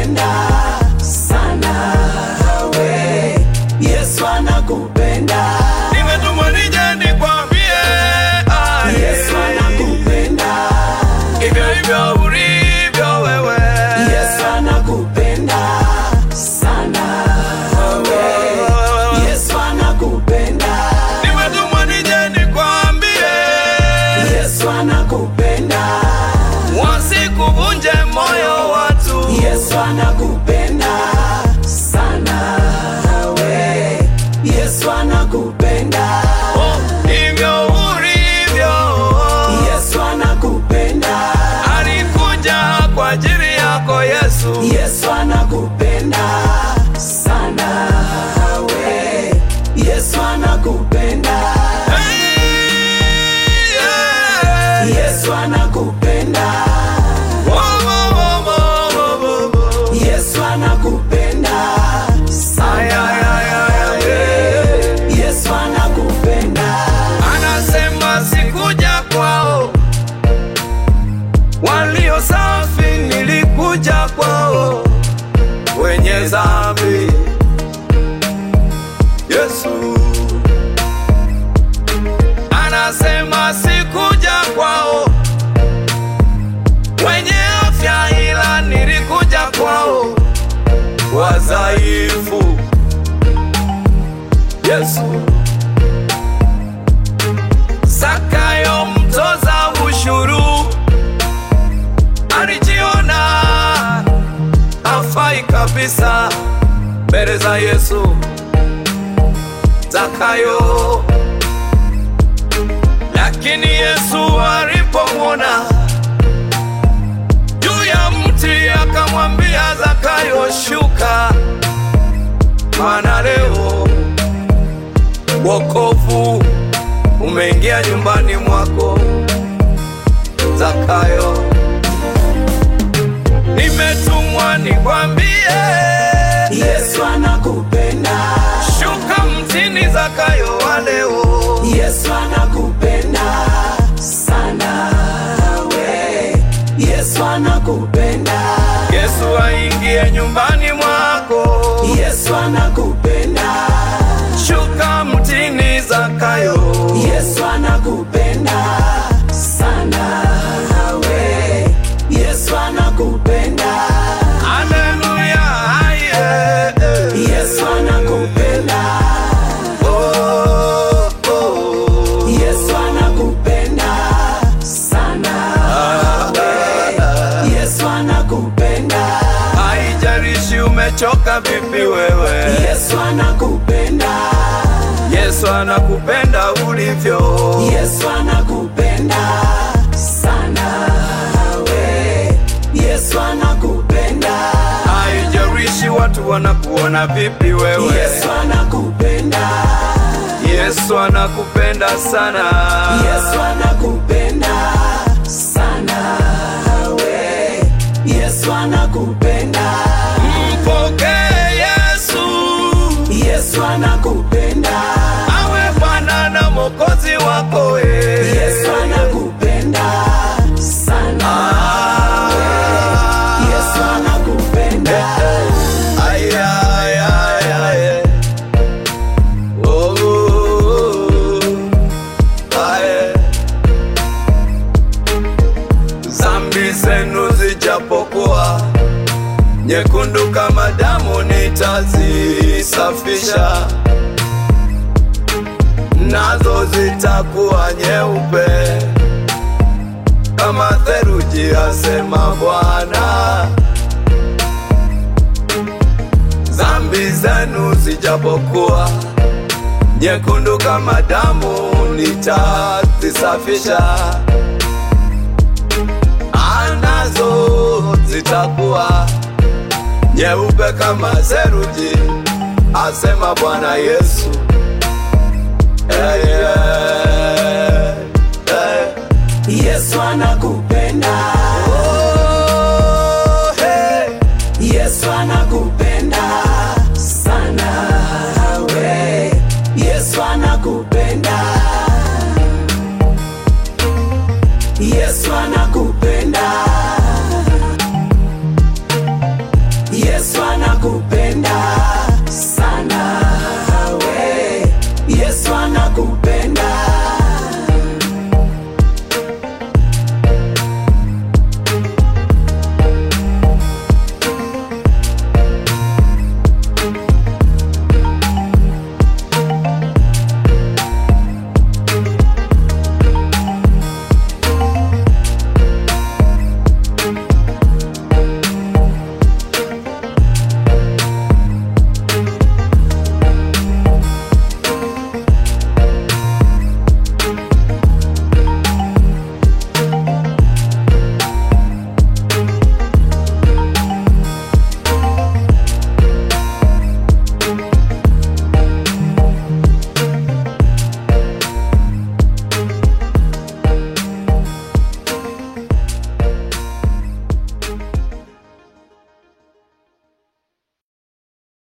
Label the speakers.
Speaker 1: anakupenda sana we Yesu anakupenda
Speaker 2: Nimetumwa nije nikwambie ah,
Speaker 1: Yesu anakupenda
Speaker 2: hivyo hivyo ulivyo wewe
Speaker 1: Yesu anakupenda sana we Yesu anakupenda
Speaker 2: Nimetumwa nije nikwambie
Speaker 1: Yesu anakupenda
Speaker 2: wasikuvunje moyo watu
Speaker 1: Yesu anakupenda sana we Yesu anakupenda
Speaker 2: Oh, hivyo ulivyo
Speaker 1: Yesu anakupenda
Speaker 2: alikuja kwa ajili yako Yesu
Speaker 1: Yesu anakupenda sana we Yesu anakupenda
Speaker 2: Hey, yeah.
Speaker 1: Yesu anakupenda
Speaker 2: Wo, wo, wo, wo, wo, wo.
Speaker 1: Yesu anakupenda
Speaker 2: Ay,
Speaker 1: sana
Speaker 2: ay, ay, ay, ay, yeah.
Speaker 1: Yesu anakupenda
Speaker 2: Anasema sikuja kwao walio safi, nilikuja kwao wenye dhambi. Yesu anasema sikuja kwao wenye afya, ila nilikuja kwao wadhaifu. Yesu Zakayo mtoza ushuru alijiona afai kabisa mbele za Yesu. Zakayo, lakini Yesu alipomwona juu ya mti akamwambia Zakayo, shuka, maana leo wokovu umeingia nyumbani mwako Zakayo. Nimetumwa nikwambie,
Speaker 1: Yesu anakupenda
Speaker 2: shuka mtini Zakayo wa leo.
Speaker 1: Yesu anakupenda sana we Yesu anakupenda
Speaker 2: Yesu aingie nyumbani mwako,
Speaker 1: Yesu anakupenda
Speaker 2: shuka mtini Zakayo.
Speaker 1: Yesu anakupenda sana we Yesu anakupenda
Speaker 2: Haleluya, aye, eh.
Speaker 1: Yesu anakupenda
Speaker 2: Oh, oh.
Speaker 1: Yesu anakupenda sana we Yesu anakupenda
Speaker 2: Haijalishi umechoka vipi wewe,
Speaker 1: Yesu anakupenda
Speaker 2: Yesu anakupenda ulivyo.
Speaker 1: Yesu anakupenda sana we Yesu anakupenda
Speaker 2: Haijalishi watu wanakuona vipi wewe,
Speaker 1: Yesu anakupenda
Speaker 2: Yesu anakupenda sana.
Speaker 1: Yesu anakupenda sana we Yesu anakupenda
Speaker 2: Mpokee Yesu
Speaker 1: Yesu anakupenda
Speaker 2: awe Bwana na Mwokozi wako we.
Speaker 1: Yesu anakupenda sana
Speaker 2: Ah.
Speaker 1: Yesu anakupenda
Speaker 2: Ay, ay, ay, ay. Oh, oh, oh. Ay. Zambi zenu zijapokuwa nyekundu kama damu, nitazisafisha nazo zitakuwa nyeupe kama theluji, asema Bwana. Zambi zenu zijapokuwa nyekundu kama damu, nitazisafisha anazo zitakuwa nyeupe kama theluji, asema Bwana Yesu. Eh, eh, eh.
Speaker 1: Yesu anakupenda
Speaker 2: Oh, hey.
Speaker 1: Yesu anakupenda sana we Yesu anakupenda Yesu anakupenda anakupenda